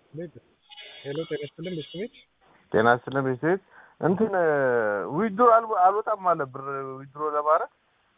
ሄሎ ጤና ይስጥልን ቤተሰቤት ጤና ይስጥልን ቤተሰቤት እንትን ዊድሮ አልወጣም አለ ብር ዊድሮ ለማድረግ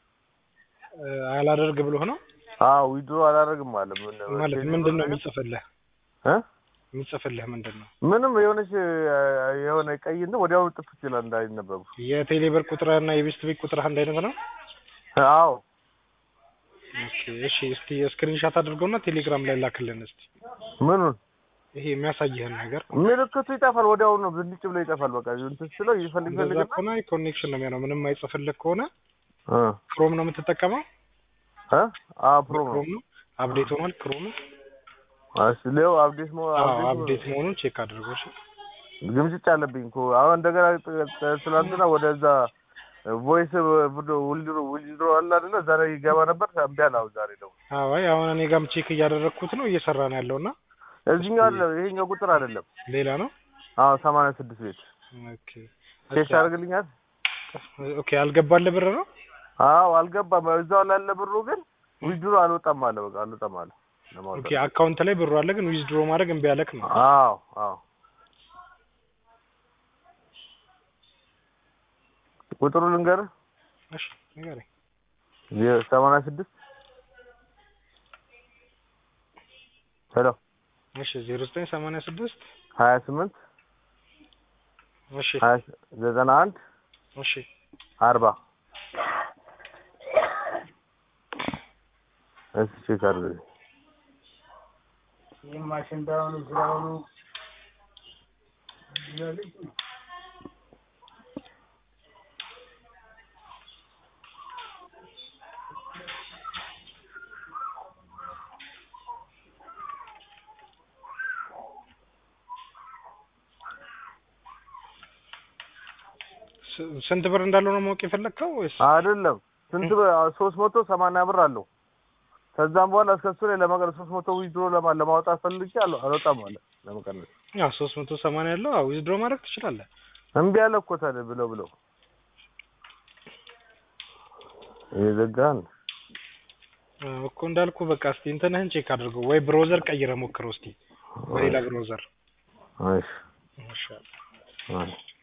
አላደርግ ብሎ ነው አዎ ዊድሮ አላደርግም አለ ምን ማለት ምንድን ነው የሚጽፍልህ እ የሚጽፍልህ ምንድን ነው ምንም የሆነች የሆነ ቀይ እንትን ወዲያው ጥፍ ይችላል እንዳይነበቡ የቴሌብር ቁጥርህና የቤስት ቤት ቁጥርህ አንድ አይነት ነው አዎ ኦኬ እሺ እስቲ ስክሪንሻት አድርገውና ቴሌግራም ላይ ላክልን እስቲ ምኑን ይሄ የሚያሳይህን ነገር ምልክቱ ይጠፋል ወዲያው ነው ብልጭ ብሎ ይጠፋል በቃ እንትን ስለው ይፈልግ እንደዛ ይፈልግ ከሆነ ኮኔክሽን ነው የሚሆነው ምንም አይጽፍልህ ከሆነ እ ክሮም ነው የምትጠቀመው እ አ ፕሮሞ ክሮም ነው አፕዴት ሆኗል ክሮም እሺ ሌው አፕዴት ሞ አዎ አፕዴት አፕዴት መሆኑን ቼክ አድርገው እሺ ግምጭጭ አለብኝ እኮ አሁን እንደገና ትላንትና ወደዛ ቮይስ ውልድሮ ውልድሮ አለ አይደለ እዛ ላይ ይገባ ነበር እምቢ አለ አሁን ዛሬ ደግሞ አዎ አይ አሁን እኔ ጋርም ቼክ እያደረግኩት ነው እየሰራ ነው ያለውና እዚህኛው አይደለም ይሄኛው ቁጥር አይደለም ሌላ ነው አዎ ሰማንያ ስድስት ቤት ኦኬ ቼክ ታደርግልኛል ኦኬ አልገባልህ ብር ነው አዎ አልገባም እዛው ላለ ብሩ ግን ዊድሮ አልወጣም አለ በቃ አልወጣም አለ ኦኬ ለማውጣት አካውንት ላይ ብሩ አለ ግን ዊዝድሮ ማድረግ እምቢ አለክ ነው አዎ አዎ ቁጥሩ ልንገርህ እሺ ንገረኝ ሰማንያ ስድስት ሄሎ እሺ ዜሮ ዘጠኝ ሰማንያ ስድስት ሀያ ስምንት እሺ ሀያ ዘጠና አንድ እሺ አርባ እሺ ቼክ አድርግልኝ ይህ ማሽን ባይሆኑ ስራውኑ ስ- ስንት ብር እንዳለው ነው ማወቅ የፈለግከው ወይስ አይደለም ስንት ብር ሶስት መቶ ሰማንያ ብር አለው ከዛም በኋላ እስከ እሱ ላይ ለመቀነስ ሶስት መቶ ዊዝድሮ ለማ ለማውጣት ፈልጌ አለ አልወጣም አለ ለመቀነስ ያው ሶስት መቶ ሰማንያ ያለው አዎ ዊዝድሮ ማድረግ ትችላለህ እምቢ አለ እኮ ታዲያ ብለው ብለው የዘጋን አዎ እኮ እንዳልኩ በቃ እስቲ እንትንህን ቼክ አድርገው ወይ ብሮዘር ቀይረህ ሞክረው እስቲ በሌላ ብሮዘር እሺ ይሻላል እሺ